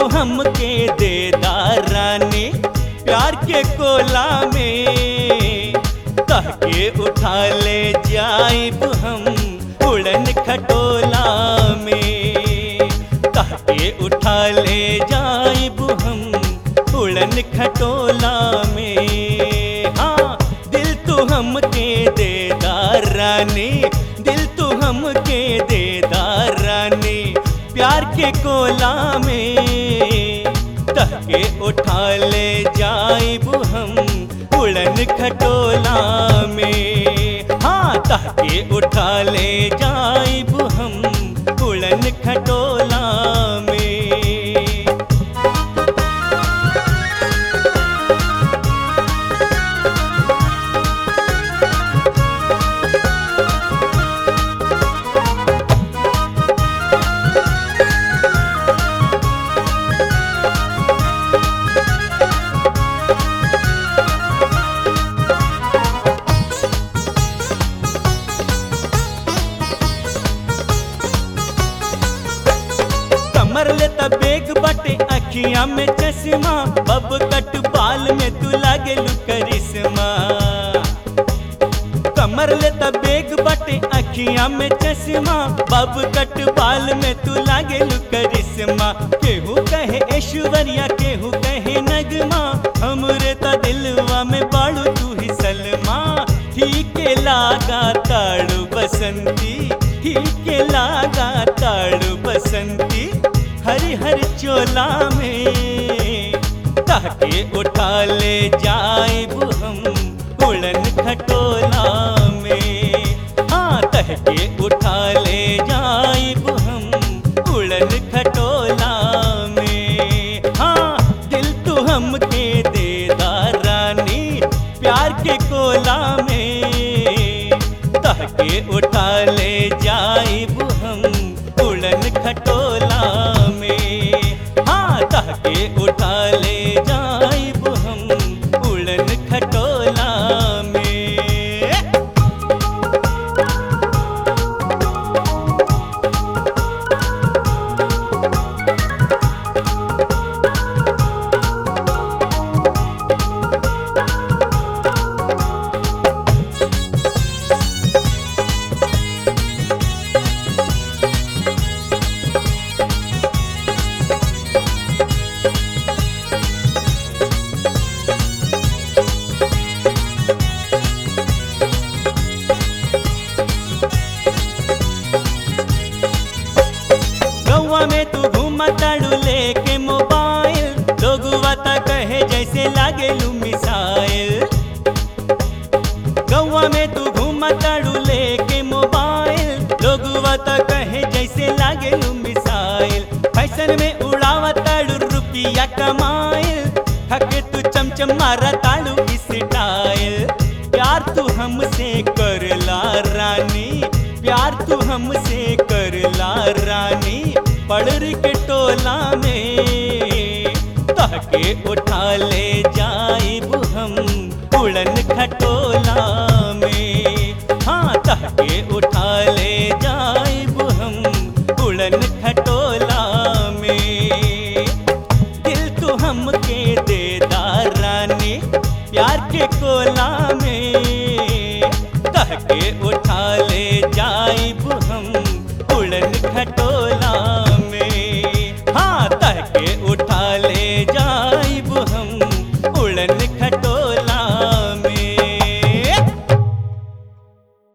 तू हमके देदार रानी प्यार के कोला में कह के उठा ले जाइब हम उड़न खटोला में कह के उठा ले जाइब हम उड़न खटोला में हाँ दिल तू हमके देदार रानी दिल तू हमके देदार रानी प्यार के कोला में तह के उठा ले जाइब हम उड़न खटोला में हाँ तह के उठा ले जाइब हम उड़न खटोला में कमर ले बेग बटे अखियां में चश्मा बब कट बाल में तू लागे करिश्मा कमर ले बेग बटे अखियां में चश्मा बब कट बाल में तू लागे करिश्मा केहू कहे ऐश्वर्या केहू कहे नगमा हमरे त दिलवा में बाड़ू तू ही सलमा ठीक लागा ताड़ू बसंती ठीक लागा ताड़ू बसंती हरी हरी चोला में ताके उठा ले जाइब हम उड़न खटोला में हाँ तहके उठा ले जाइब हम उड़न खटोला में हाँ दिल तू हमके देदार रानी प्यार के कोला में तहके उठा ले जाइब हम उड़न खटोला में हाँ तहके उठा ले जाइब हम उड़न खटोला में गौवा में तू घूमा ताड़ू लेके मोबाइल लोगुआ ता कहे जैसे लागे लू मिसाइल गौवा में तू घूमा ताड़ू लेके मोबाइल लोगुआ ता कहे जैसे लागे लू मिसाइल फैशन में उड़ावा ताड़ू रुपिया कमाइल थके तू चमचम मारा ताड़ू स्टाइल प्यार तू हमसे करला रानी प्यार तू हमसे करला रानी पड़र के टोला में तहके उठा ले जाइब हम उड़न खटोला